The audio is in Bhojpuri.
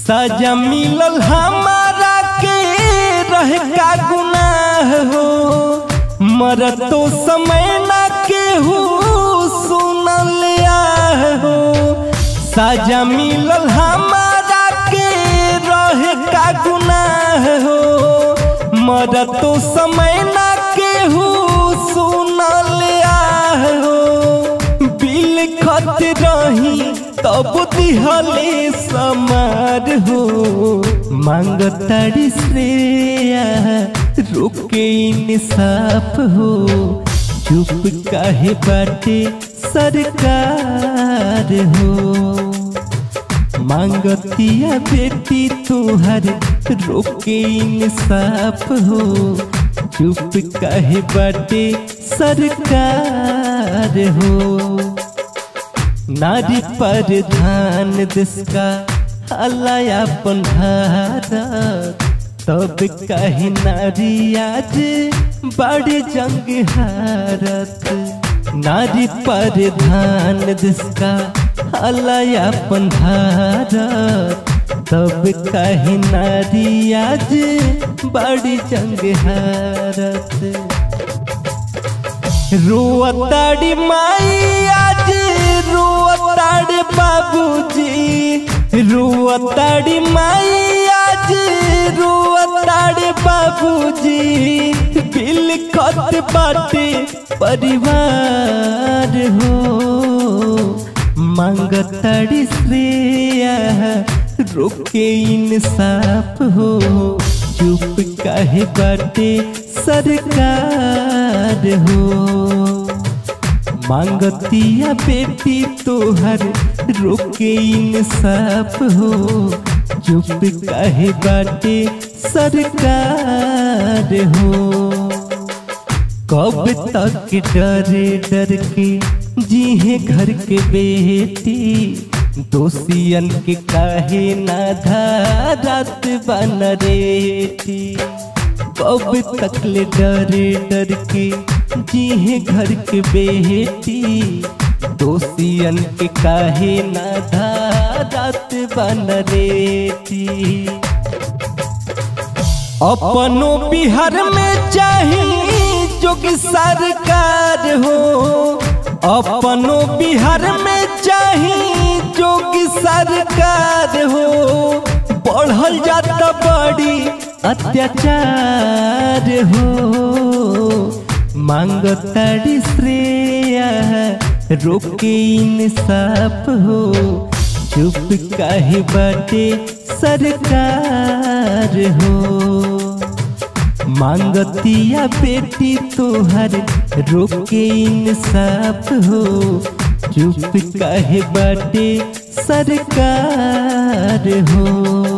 सजा मिलल हमारा के रहे का गुनाह हो मरतो समय ना केहू सुनल आह हो सजा मिलल हमारा के रहे का गुनाह हो मरतो समय ना केहू सुनल आह हो बिल खत रही तब दिहले समार हो मांग तारी श्रेया रोके इंसाफ हो चुप काहे बाटे सरकार हो मांगतिया बेटी तुहर रोके इंसाफ हो चुप काहे बाटे सरकार हो नारी प्रधान देश का अपन भारत तब कहीं नारी आज बड़े जंग हारत नारी प्रधान देश का अपन भारत तब कहीं नारी आज बड़ी जंग हारत रोअताड़ी माई आज रोअताड़ी बाबूजी रोअताड़ी माई आज रोअताड़ी बाबूजी बिल खत बाटे परिवार हो मांगताड़ी श्रेया रोके इंसाफ हो चुप काहे बाटे सरकार हो मांगतिया बेटी तोहर रोके इंसाफ हो चुप काहे बाटे सरकार हो कब तक डरे डर के जीहे घर के बेटी दोषियन के काहे ना धारत बन रेटी कब तक ले डरे डर के जीहे घर के बेटी दोषियन के काहे ना धारत बन रेटी अपनो बिहार में चाही जोगी सरकार हो अपनो बिहार में चाही जोगी सरकार हो बढ़ल जाता बड़ी अत्याचार हो मांग ताड़ी श्रेया रोके इंसाफ हो चुप काहे बाटे सरकार हो मांगतिया बेटी तोहर रोके इंसाफ हो चुप काहे बाटे सरकार हो